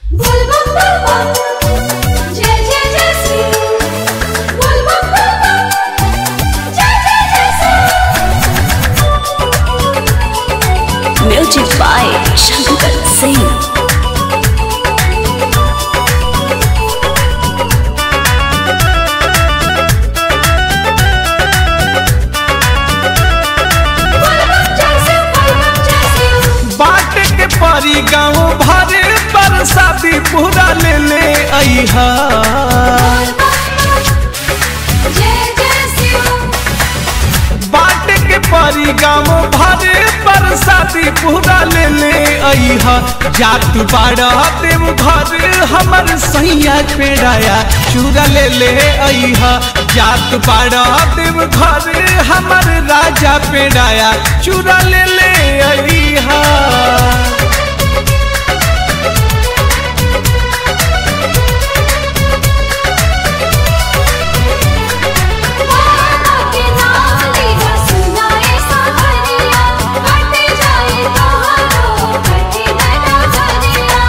बोल बम बम बम जय जय जय श्री बोल बम बम बम जय जय जय श्री म्यूजिक बाय शंकर सिंह बोल बम जय श्री बोल बम जय श्री बाट के परी गाँव भरे बरसाती पूरा ले ले अहा बोल बम बम जय जय श्री बाट के परी गाँव भरे बरसाती पूरा ले ले अहा जात बाड़ा देव घर हमर सैया पेड़ाया चूरा ले ले अहा जात बाड़ा देव घर हमर राजा पेड़ाया चूरा ले ले अहा मानो के नाम लेगा सुनाए सावरिया कटे जाए कहारो कठिन नगरिया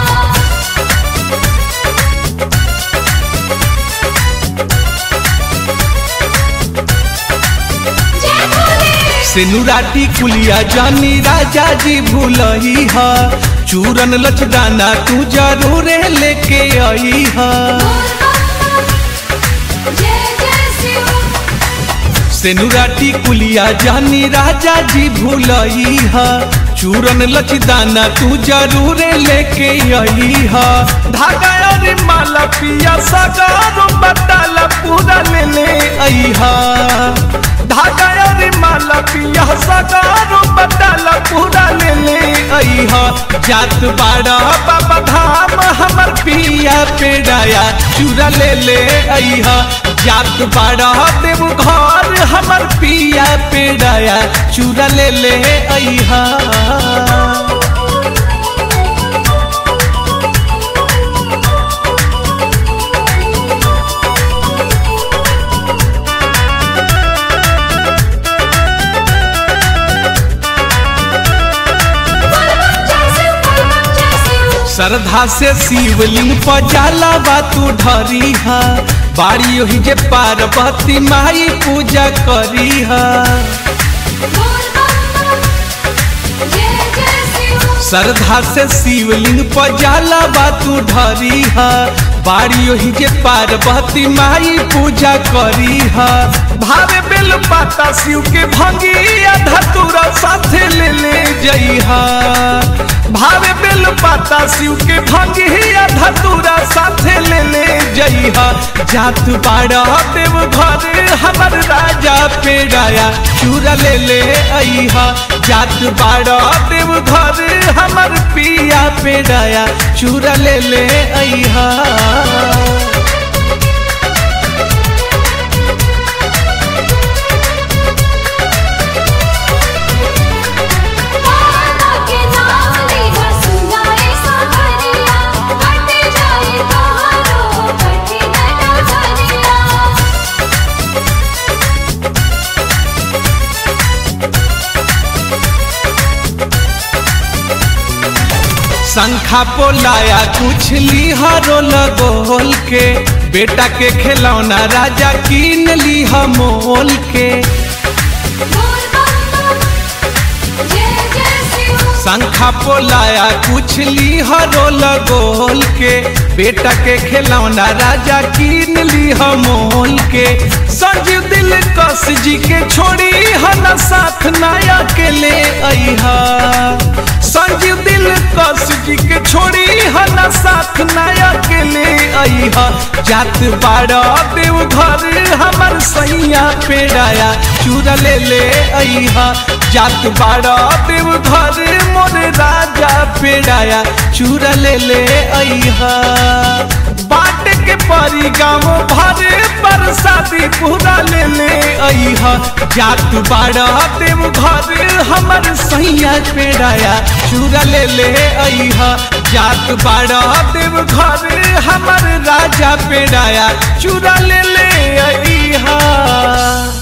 जय भोले सेनुराटी कुलिया जानी राजा जी भूलही हा चूरन लचदाना तू जरूर लेके आई हा जय जय शिव सेनुराटी कुलिया जानी राजा जी भूलही हा चूरन लचदाना तू जरूर लेके आई हा धागा और माला पिया सगारो बताला पूरा ले ले आई हा धागा और माला पिया सगारो बताला पूरा ले ले आई हा जात बाड़ा बाबा धाम हमर पिया पेड़ाया चूरा ले ले आई हा जात बाड़ा देव घर हमर पिया पेड़ाया चूरा ले ले आई हा जय शिव बोल बम जय शिव श्रद्धा से शिवलिंग पर जाला बा तू ढरी हा बाड़ी ओही जे पार्वती माई पूजा करी हा बोल बम जय जय शिव श्रद्धा से शिवलिंग पर जाला बा तू ढरी हा बाड़ी ओही जे पार्वती माई पूजा करी हा भावे बेल पाता शिव के भंगी धतुरा साथे ले ले जइहा भावे बेल पाता शिव के भंगी धतुरा साथे ले ले जइहा जात बाड़ा देव घर हमर राजा पेड़ाया चूरा ले ले अइहा जात बाड़ा देव घर हमर पिया पेड़ाया चूरा ले ले अइहा मानो के नाम लेगा सुनाए सावरिया कटे जाए कहारो कठिन नगरिया शंखा पोलाया कुछ लिहरो लगोल के बेटा के खिलौना राजा कीन लिहा मोल के बोल बम जय जय शिव शंखा पोलाया कुछ लिहरो लगोल के बेटा के खिलौना राजा कीन लिहा मोल के संजीव दिल कस जी के छोड़ी हना साथ नाया के ले अइहा संजीव दिल कस जी के छोड़ी हना साथ नाया के ले अइहा जात बाड़ा देव घर हमर सैया पेड़ाया चूरा ले ले अइहा जात बाड़ा देव घर मोर राजा पेड़ाया चूरा ले ले अइहा बाट के परी गाँव भरे बरसाती पूरा ले ले अइहा जात बाड़ा देव घर हमर सैया पेड़ाया चूरा ले ले अइहा जात बाड़ा देव घर हमर राजा पेड़ाया चूरा ले ले अइहा